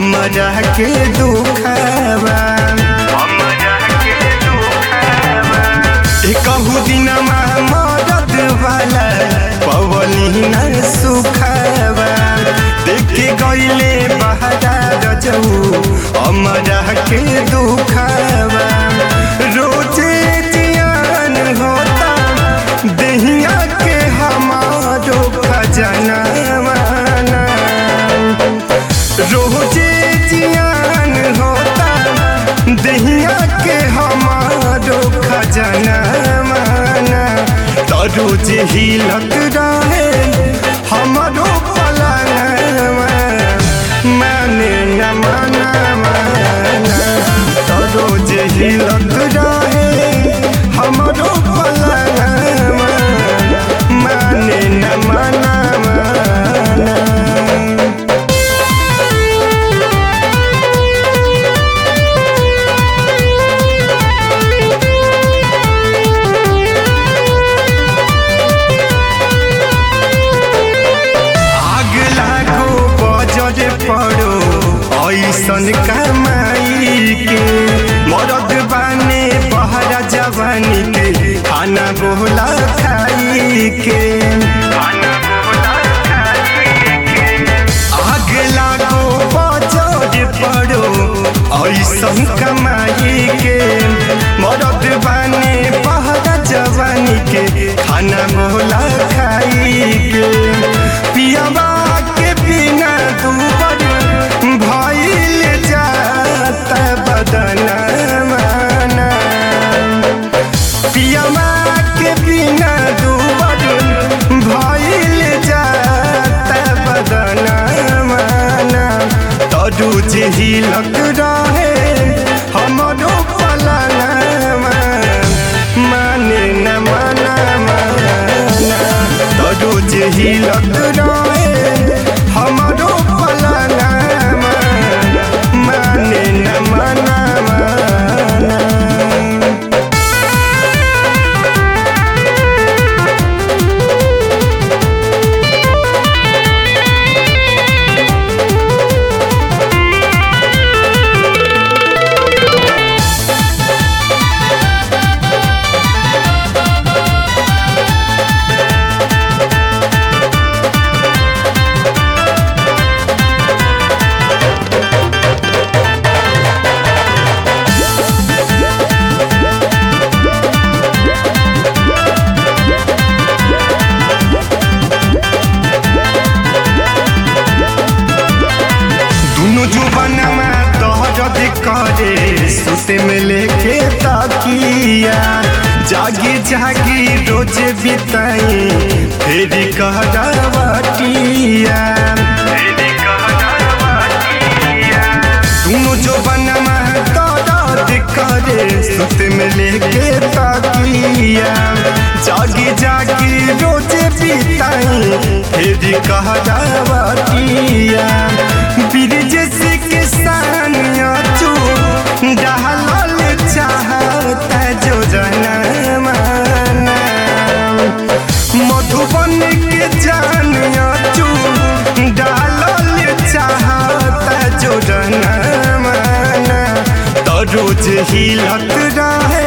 हमरा के दुखवा कहू दिनमा मदद वाला पवनी न सुखवा देखे गईले बहरा रजऊ हमरा के दुखवा रोजे जियान होता दहिया के हमारो खजनवा रोजे जियान होता दहिया के हमारो खजनवा रोज हिलत रहे हमारो पलनवा माने न मनवा रोज हिलत रहे हमारो पलनवा माने न मनवा आग लागो बजर पड़ो ऐसन कमाई के मरद बाने बहरा जवानी के खाना बोला खाई के आग लागो बजर पड़ो ऐसन कमाई के मरद बाने बहरा जवानी के खाना बोला खाई के पियाबा के बिना दूबर भइल जात बदनवा पियाबा के बिना दूबर भइल जात बदनवा तरू जे हिलक रहे हमरो पलनवा माने न मनवा तरू जे हिलक रहे हमरो पलनवा माने न मनवा दुनु जुबनमा दहरद करे सुते में लेके तकिया जागी जागी रोज बिताई फेरी कहरावटिया दुनु जुबनमा दहरद करे सुते में लेके तकिया जागी जागी रोज बिताई फेरी कहरावटिया ब्रिज से किसान चू डहल चाहता जो जनमाना मधुबन के जान चू डालल चाहता जो जनमाना तो रोज हिलत रहे